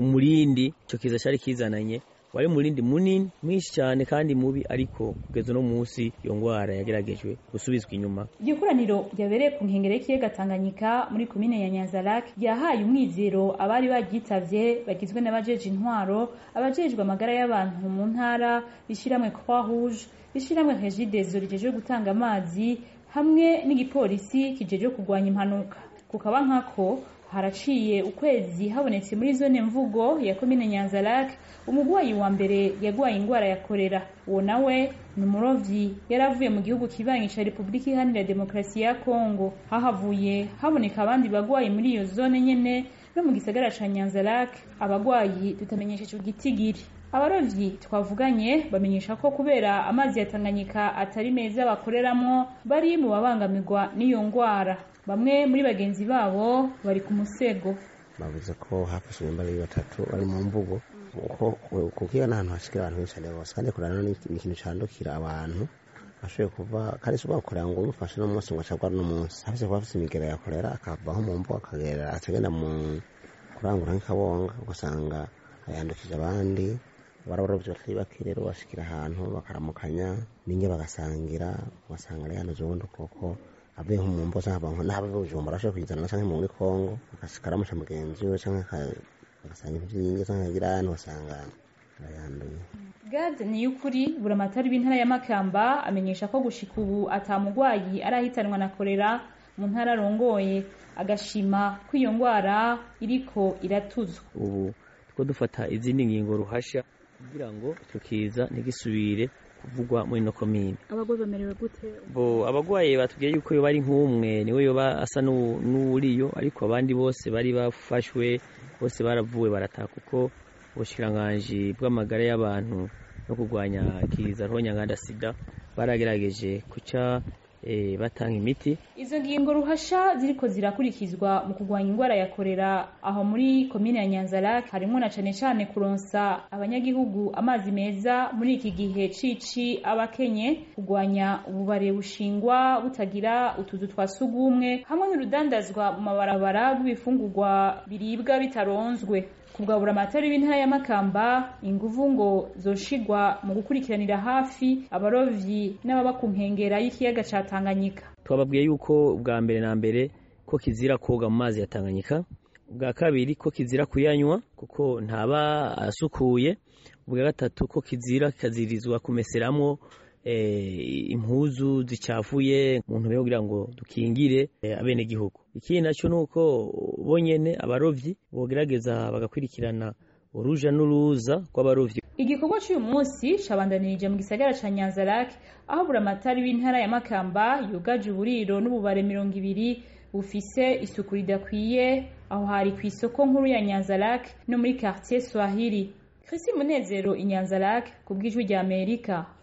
umurindi ico kiza cari kizananye wari umurindi munini mwinshi cyane kandi mubi ariko kugeza uno munsi iyo ngwara yageragejwe gusubizwa inyuma iryo koraniro ryabereye ku nkengero y'ikiyaga tanganyika muri komine ya nyanzarake ryahaye umwizero abari baryitavye bagizwe n'abajeje intwaro abajejwe amagara y'abantu mu ntara ishiramwe croix rouge ishiramwe regidezo rijejwe gutanga amazi hamwe n'igipolisi kijejwe kurwanya impanuka kukaba nkako haraciye ukwezi habonetse muri zone mvugo ya komine nyanzarake umugwayi wa mbere yagwaye ingwara ya korera uwo nawe ni umurovyi yari avuye mu gihugu kibanyi ca repubulika iharanira demokarasi ya kongo hahavuye haboneka abandi bagwayi muri iyo zone nyene no mu gisagara ca nyanzarake abagwayi tutamenyesheje igitigiri abarovyi twavuganye bamenyesha ko kubera amazi ya tanganyika atari meza bakoreramwo bari mu babangamirwa n'iyo ngwara bamwe muri bagenzi babo bari ku musego bavuze ko hafashe imyambaro batatu bari mu mvugo kuko iyo ni ahantu hashikira abantu benshi cyane bose kandi kurana ni ikintu candukira abantu ashoboye kuva kandi si bakorera ngo umufashe n'umunsi ngo acagwa n'umunsi hafise kuba afise imigera yakorera akavaho mu mvugo akagera akagenda mu kurangura nk'ikabonga ugasanga yandukije abandi barabarovyi batari bake rero bashikira ahantu bakaramukanya ninge bagasangira ugasanga ari hano ubundi koko avuye nko mu mbo canke n'abe bujumbura ashobora kuyizana canke muri kongo agashika aramuca mugenzi we canke agasanga ivyinge canke agira ahantu ugasanga arayanduye gade ni y'ukuri buramatari b'intara ya makamba amenyesha ko gushika ubu atamugwayi arahitanwa na korera mu ntara arongoye agashima ko iyo ngwara iriko iratuzwa ubu two dufata izindi ngingo ruhasha kugira ngo icyo kiza ntigisubire kuvugwa muri ino komine abagwayi bamerewe gute bo abagwaye batubwiye yuko yoba ari nk'umwe niwe yoba asa n'uwuriyo ariko abandi bose bari bafashwe bose baravuwe barataha kuko ubushikiranganji bw'amagara y'abantu no kurwanya kiza rohonyanganda sida baragerageje kuca e, batanga imiti izo ngingo ruhasha ziriko zirakurikizwa mu kurwanya ingwara ya korera aho muri komine ya nyanzarake harimwo na cane cane kuronsa abanyagihugu amazi meza muri iki gihe cici abakenye kurwanya ububare bushingwa butagira utuzu twa sugumwe hamwe n'urudandazwa mu mabarabara rw'ibifungurwa biribwa bitaronzwe kubwabura amatari b'intara ya Makamba inguvu ngo zoshigwa mu gukurikiranira hafi abarovyi n'ababa ku nkengera y'ikiyaga ca Tanganyika twababwiye yuko bwa mbere na mbere ko kizira koga mu mazi ya Tanganyika ubwa kabiri ko kizira kuyanywa kuko ntaba asukuye ubwa gatatu ko kizira kikazirizwa kumeseramwo impuzu zicafuye mu ntumbero kugira ngo dukingire abene gihugu ikindi nacyo nuko bonyene abarovyi bogerageza bagakurikirana uruja n'uruza rw'abarovyi igikorwa cy'uyu munsi cabandanirije mu gisagara ca Nyanzarake aho buramatari w'intara ya Makamba yugaje uburiro n'ububare mirongo ibiri bufise isuku ridakwiye aho hari ku isoko nkuru ya Nyanzarake no muri quartier Swahili Chrissy Munezero i Nyanzarake ku bw'ijwi rya Amerika